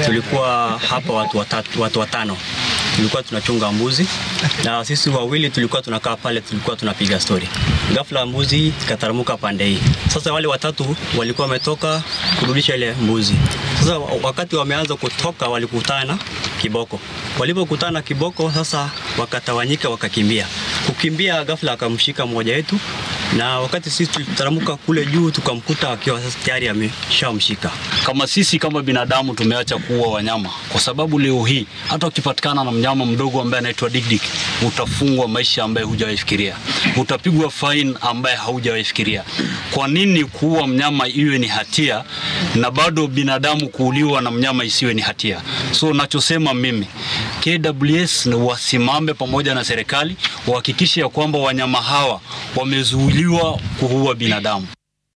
tulikuwa hapa watu watatu, watu watano tulikuwa tunachunga mbuzi na sisi wawili tulikuwa tunakaa pale, tulikuwa tunapiga stori. Ghafla mbuzi ikataramuka pande hii. Sasa wale watatu walikuwa wametoka kurudisha ile mbuzi. Sasa wakati wameanza kutoka, walikutana kiboko. Walipokutana kiboko, sasa wakatawanyika, wakakimbia. Kukimbia, ghafla akamshika mmoja wetu, na wakati sisi tulitaramuka kule juu, tukamkuta akiwa sasa tayari ameshamshika. Kama sisi kama binadamu tumeacha kuua wanyama, kwa sababu leo hii hata ukipatikana na mnyama mdogo ambaye anaitwa dikdik, utafungwa maisha ambaye hujawahi fikiria, utapigwa fine ambaye haujawahi fikiria. Kwa nini kuua mnyama iwe ni hatia na bado binadamu kuuliwa na mnyama isiwe ni hatia? So nachosema mimi KWS ni wasimame pamoja na serikali wahakikishe ya kwamba wanyama hawa wamezuiliwa kuua binadamu.